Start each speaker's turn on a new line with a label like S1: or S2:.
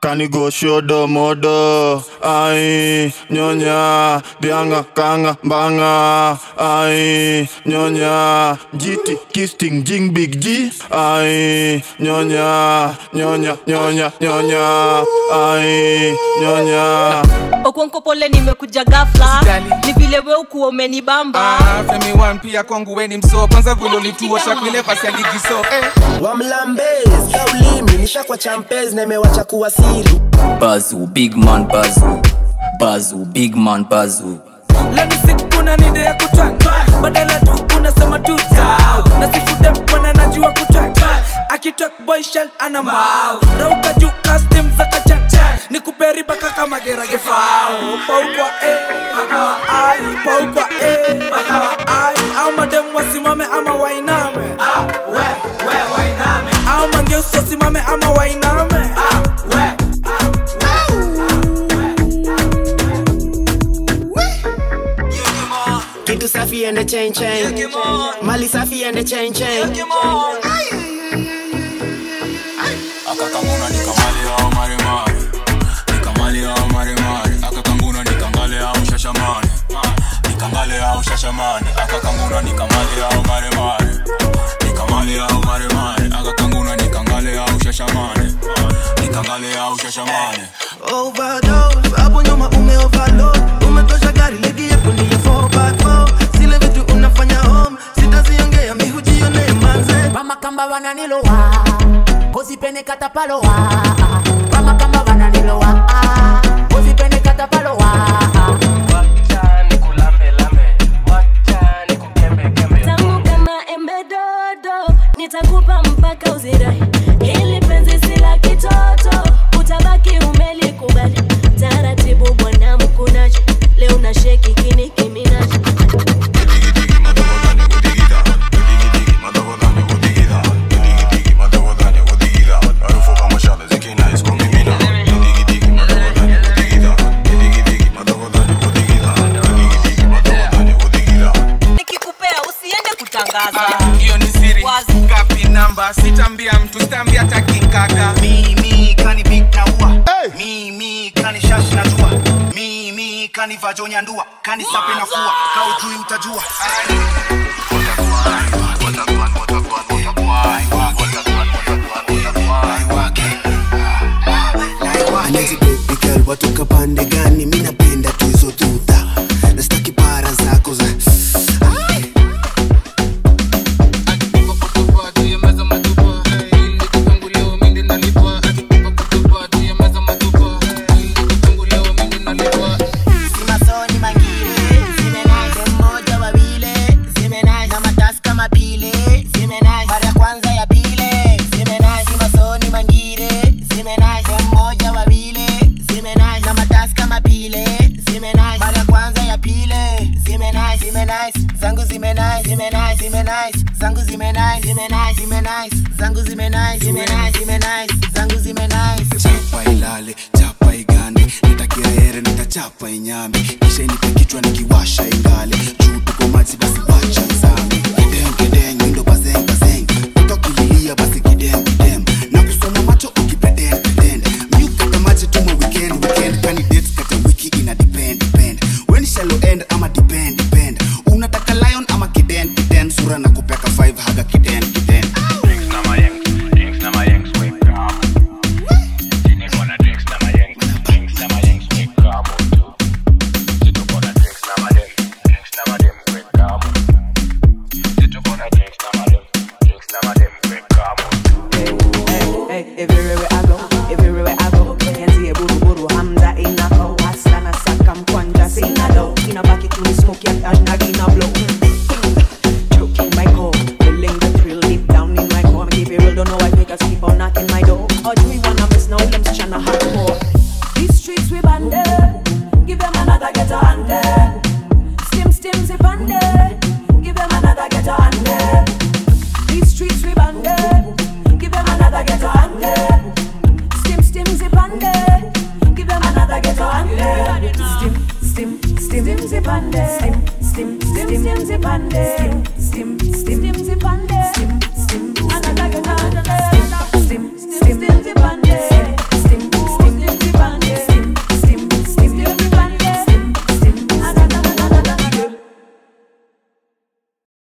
S1: Kanigo shodo modo ai nyonya bianga kanga banga ai nyonya jiti kisting jing big G ai nyonya nyonya nyonya nyonya ai nyonya
S2: okonko pole nimekuja gafla
S3: Usijali.
S2: ni vile we ukuwa umenibamba
S3: Ah, Femi One pia kwangu weni mso kwanza vile ulituosha kwile pasi ya ligi so eh.
S4: wamlambez kaulimi nishakwa champez na imewacha kuwa siri
S5: Bazu, big man Bazu. Bazu, big man Bazu.
S6: lani sikuna nide ya kutwang badala tu unasema tu tau na sifude mwana najua kutwang akitok boy shell ana mbao rauka juu custom za kachacha ni kuperi baka kama gerage fao paukwa eh pakawa ai paukwa eh pakawa ai au madem wasimame ama wainame ah we we wainame au mangeusi wasimame ama wainame ah we
S4: kitu safi ende chain chain mali safi ende chain chain
S7: akakanguna nikamali au maremare nikamali au maremare akakanguna nikangale au shashamane nikangale au shashamane akakanguna nikamali au maremare nikamali au maremare akakanguna nikangale au shashamane nikangale au shashamane
S4: overdose hapo nyuma ume overload umetosha gari ligi yako ndiyo 4x4 zile vitu unafanya home sitaziongea mihujione manze
S8: bamakamba bananilowa kozipene katapalowa bamakamba bananilowa kozipene katapalowa
S2: tamu kama embe dodo nitakupa mpaka uzirai hili penzi si la kitoto utabaki umelikubali taratibu bwana mkunaji leo na sheki kini kiminaji nikikupea usiende kutangaza
S3: hiyo ni siri
S2: Wazi.
S3: ngapi namba sitambia mtu sitambia takinkaka
S9: mimi kani big na ua mimi kani shash na jua mimi kani vajonya ndua kani sape na fua kaujui utajua
S4: Anezi baby girl watoka pande gani mi napenda tu hizo tuta nastaki para zako za Ai.
S9: simasoni mangire zimenai mmoja wawile zimenai na matasi kama pile zimenai mara ya kwanza ya pile zimenai simasoni mangire zimenai mmoja wawile zimenai na matasi kama pile zimenai mara ya kwanza ya pile zimenai zimenai zangu zimenai zimenai zimenai zangu zimenai zimenai zimenai zangu zimenai zimenai zimenai zangu zimenai
S4: chapa ilale chapa igande nitakia here nitachapa inyame kisha inipe kichwa nikiwasha ingale juu tuko maji basi wacha nzame kideng kideng windo bazeng bazeng utokililia basi kidem kidem na kusoma macho ukipretend pretend miukata maji tuma weekend weekend candidates kata wiki ina depend depend when shallow end ama depend depend unataka lion ama kiden kiden sura na kupeka 5 haga kiden kiden
S8: Hey, everywhere I go, everywhere I go, can see a buru buru hamza in a ho, asana sakam kwanja sinado, inabaki tuni smoke ya anagi na blow. Choking my core, feeling the thrill deep down in my core. Keep it real, don't know why fakers keep on knocking my door. Or do we wanna miss now? Them tryna hardcore. These streets we banded, give them another get a hundred. Stim stim zip banded, give them another get a hundred. These streets we banded, give them another get a hundred. Stim stim zip banded, give them another get a hundred. Stim stim stim zip banded, stim stim stim zip banded,